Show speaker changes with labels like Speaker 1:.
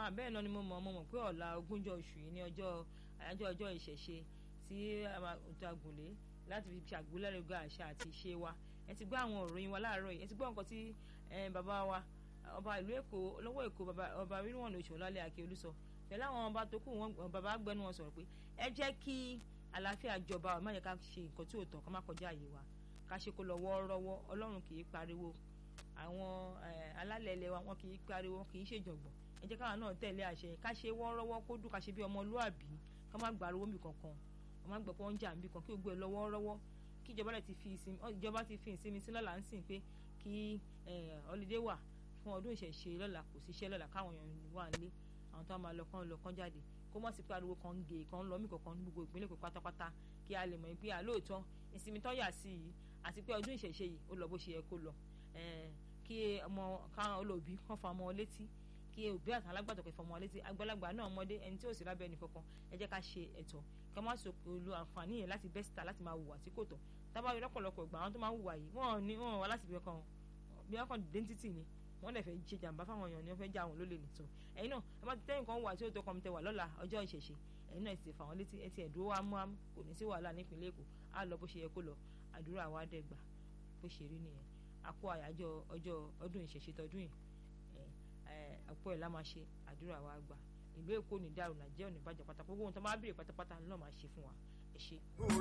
Speaker 1: bẹ́ẹ̀ náà ni mo mọ̀ mo mọ̀ pé ọ̀la ogúnjọ́ oṣù yìí ní ọjọ́ àyájọ́ ọjọ́ ìṣẹ̀ṣe tí ọ̀tọ̀ àgùnlé láti fi ṣàgbélẹ̀rẹ̀gọ́ àṣà àti ìṣe wa ẹ ti gbọ́ àwọn òròyìn wa láàárọ̀ yìí ẹ ti gbọ́ nǹkan tí bàbá wa ọba ìlú èkó lọ́wọ́ èkó ọba rírùwọ̀n oṣù lálẹ́ àkíolú sọ pẹ̀lú àwọn ọba tó kù wọn bàbá gbẹnu wọn sọ̀rọ̀ pé ẹ jẹ́ kí àlàáfíà jọba ọ̀ má yẹ ká ṣe nǹkan tí ò tọ́ ká má kọjá àyè wa ká ṣe kó lọ wọ́ọ́rọ́wọ́ ọlọ́run kì í pariwo àwọn alálẹ̀ ilẹ̀ wa wọn kì í pariwo kì í ṣèjọ̀gbọ̀n ẹ jẹ́ káwọn náà tẹ̀lé àṣẹ ká ṣe wọ́ọ́rọ́wọ́ kó dùn ká ṣe bí ọmọlúàbí ká má gbàrúwó mi kankan ká má gbọ́ pé wọ́n ń jà níbi kan kí gbogbo ẹ lọ wọ́ọ́rọ́wọ́ kí ìjọba rẹ̀ ti fi ìsinmi ìjọba ti fi ìsinmi sí lọ́la ń sìn pé kí ọlídé wà fún ọdún ìṣẹ̀ṣe lọ́la kò síṣẹ́ lọ́la káwọn èèyàn wà nílé àwọn tó máa lọ kán lọ kán jáde kó mọ̀ sí pariwo kan gè kan lọ mí kankan ní gbogbo ìpínlẹ̀ Èkó pátápátá kí a lè mọ̀ pé àlóòótọ́ ìsinmi tó yà sí yìí àti pé ọdún ìṣẹ̀ṣe yìí ó lọ bó ṣe yẹ kó lọ kí ọmọ káwọn olóòbí kán fa ọmọ létí kí òbí àti alágbàtọ̀ kẹfọ́ ọmọ létí àgbàlagbà náà ọmọdé ẹni tí ò sí lábẹ́ ẹnì kankan ẹ jẹ́ ká ṣe ẹ̀tọ́ kí wọ́n má so lo àǹfààní yẹn láti bẹ́ síta láti máa hùwà tí kò tọ́ tábà rí lọ́pọ̀lọpọ̀ ìgbà àwọn tó máa ń hùwà yìí wọ́n ní wọ́n wá láti bí ọkàn bí ọkàn dẹ́ntítì ni wọ́n dẹ̀ fẹ́ ṣe jàǹbá fáwọn èèyàn ni wọ́n fẹ́ já àwọn lólè nìtò ẹ̀yin náà ẹ bá ti tẹ́yìn kan wà tí ó tó kọ́ mi tẹ́ wà lọ́la ọjọ́ ìṣẹ̀ṣe ẹ̀yin náà ti fà wọ́n létí ẹ ti ẹ̀dúró wa mú àmú kò ní sí wàhálà nípìnlẹ̀ Èkó á lọ bó ṣe yẹ kó lọ àdúrà wa dẹ́gbà bó ṣe rí nìyẹn àpò àyájọ́ ọjọ́ ọdún ìṣẹ̀ṣe tọdún yìí àpò ẹ̀ la máa ṣe àdúrà wa gbà ìlú Èkó ní dàrú Nàìjíríà ò ní bàjẹ́ pátápátá gbogbo ohun tó máa bèrè pátápátá ló máa ṣe fún wa ẹ ṣé.